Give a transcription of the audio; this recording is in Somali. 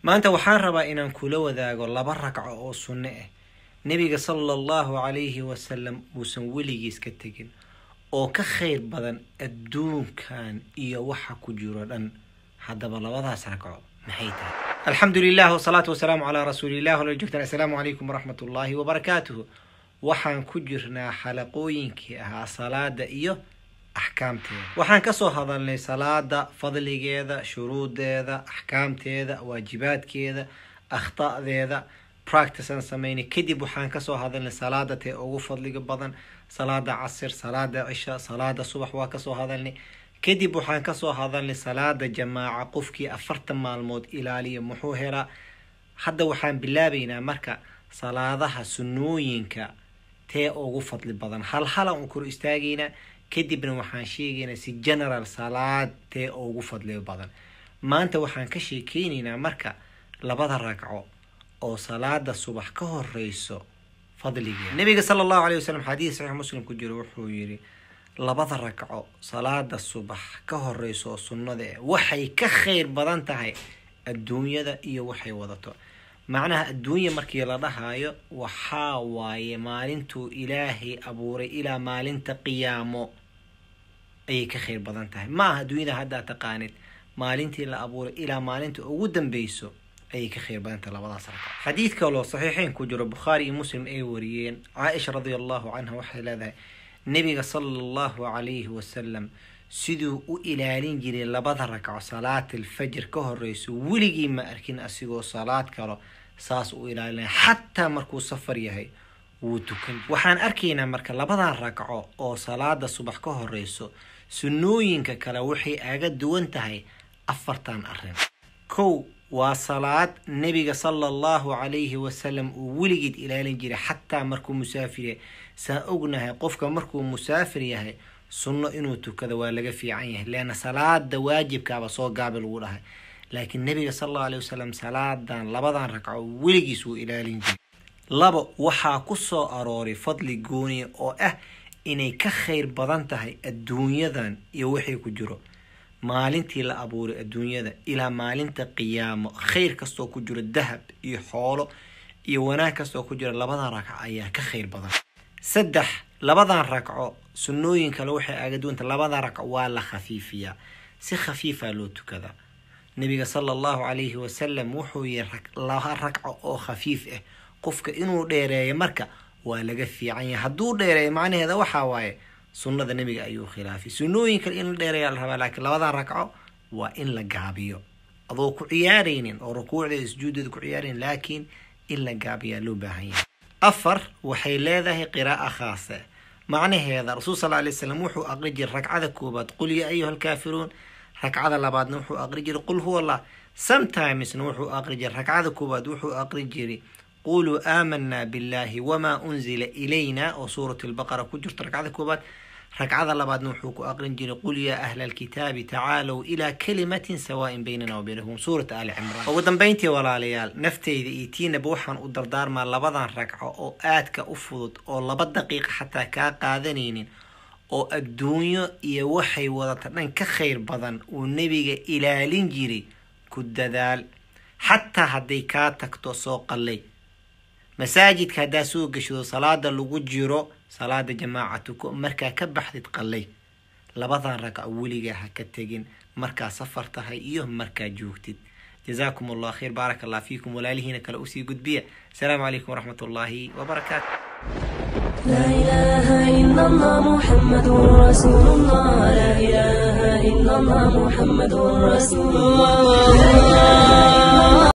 maanta waxaan rabaa inaan kula wadaago laba ragco oo sunno ah nebiga sala allahu calayhi wasalam uusan weligiis ka tegin oo ka khayr badan adduunkan iyo waxa ku jiro dhan haddaba labadaas ragco maxay tahay alxamdu lilah wasalaatu wasalaamu calaa rasuulilah wala joogtaan assalaamu calaykum waraxmat ullaahi wabarakaatuhu waxaan ku jirnaa xalaqooyinkii ahaa salaada iyo axkaamteeda waxaan kasoo hadalnay salaada fadligeeda shuruudeeda axkaamteeda waajibaadkeeda akhta'deeda practice aan sameynay kadib waxaan kasoo hadalnay salaada tee ugu fadliga badan salaada casir salaada cisha salaada subax waa kasoo hadalnay kadib waxaan kasoo hadalnay salaada jamaaca qofkii afartan maalmood ilaaliya muxuu helaa hadda waxaan bilaabeynaa marka salaadaha sunnooyinka tee ugu fadli badan hal halan u kor istaagaynaa kadibna waxaan sheegaynaa si general salaad tee ugu fadli badan maanta waxaan ka sheekeynaynaa marka labada ragco oo salaada subax ka horeyso fadligeeda nabiga sala allahu alay wasalam xadiis saxiix muslim ku jiro wuxuu yidhi labada ragco salaada subax ka horeyso oo sunnada eh waxay ka khayr badan tahay adduunyada iyo waxay wadato macnaha adduunya markii la dhahayo waxaa waaye maalintuu ilaahay abuuray ilaa maalinta qiyaamo ayay ka khayr badan tahay ma aha adduunyada haddaa taqaanid maalintii la abuuray ilaa maalinta ugu dambeyso ayay ka khayr badan tahay labadaas ragco xadiid kaloo saxiixeyn ku jiro bukhaari iyo muslim ay wariyeen caaisha radia allahu canha waxay leedahay nebiga sala allahu calayhi wasalam siduu u ilaalin jiray labada ragco salaatil fajr ka horeyso weligii ma arkin asigoo salaad kalo saas u ilaalinaya xataa markuu safar yahay wuu tukan waxaan arkaynaa marka labadan ragco oo salaada subax ka horeyso sunnooyinka kale waxay aga duwan tahay afartan arrin kow waa salaad nebiga sala allahu calayhi wasalam uu weligeed ilaalin jiray xataa markuu musaafir yahay saan ognahay qofka markuu musaafir yahay sunno inuu tukado waa laga fiican yahay leanna salaada waajibkaaba soo gaabi lagu dhahay laakiin nebiga sala allahu alay wasalam salaadan labadan ragco weligiis wuu ilaalin jiray labo waxaa ku soo arooray fadli gooniya oo ah inay ka khayr badan tahay adduunyadan iyo wixii ku jiro maalintii la abuuray adduunyada ilaa maalinta qiyaamo khayr kastoo ku jiro dahab iyo xoolo iyo wanaag kastoo ku jiro labadan ragco ayaa ka khayr badan saddex labadan ragco sunnooyin kale waxay aga duwanta labadan ragco waa la khafiifiyaa si khafiifaa loo tukadaa nabiga sala allahu calayhi wasalam wuxuu yihi laba ragco oo khafiif ah qofka inuu dheereeyo marka waa laga fiican yahay hadduu dheereeyo macnaheeda waxaa waaye sunnada nebiga ayuu khilaafay sunnooyin kale in la dheereeyaa la rabaa laakiin labadan ragco waa in la gaabiyo adoo ku ciyaaraynin oo rukuucdeeda sujuudeeda ku ciyaaraynin laakiin in la gaabiyaa loo baahan yahay afar waxay leedahay qiraa'a khaasa macnaheeda rasuul sal alay slam wuxuu aqri jiray ragcada koobaad qul ya ayuha alkaafiruun ragcada labaadna wuxuu aqri jiray qul huwa allah sometimesna wuxuu aqri jiray ragcada koobaad wuxuu aqri jiray quluu aamanaa billahi wamaa unzila ilayna oo suurat lbaqara ku jirto ragcada koobaad ragcada labaadna wuxuu ku aqrin jiray qul yaa ahla alkitaabi tacaalow ilaa kalimatin sawaain baynana wa baynahum suurata ali cimraan ugu dambeyntii walaalayaal nafteyda iyo tiinaba waxaan u dardaarmaa labadan ragco oo aadka u fudud oo laba daqiiqa xataa kaa qaadanaynin oo adduunyo iyo waxay wadata dhan ka khayr badan uu nebiga ilaalin jiray ku dadaal xataa hadday kaa tagto soo qallay masaajidka haddaa soo geshado salaada lagu jiro salaada jamaacatuko markaa ka baxdid qallay labadan ragco weligaa ha ka tegin markaa safar tahay iyo markaa joogtid jazaakum allah khayr baarak allah fiikum walaalihiina kale usii gudbiya asalaamu calaykum waraxmat ullaahi wabarakaatu لا إله إلا الله محمد رسول الله لا إله إلا الله محمد رسول الله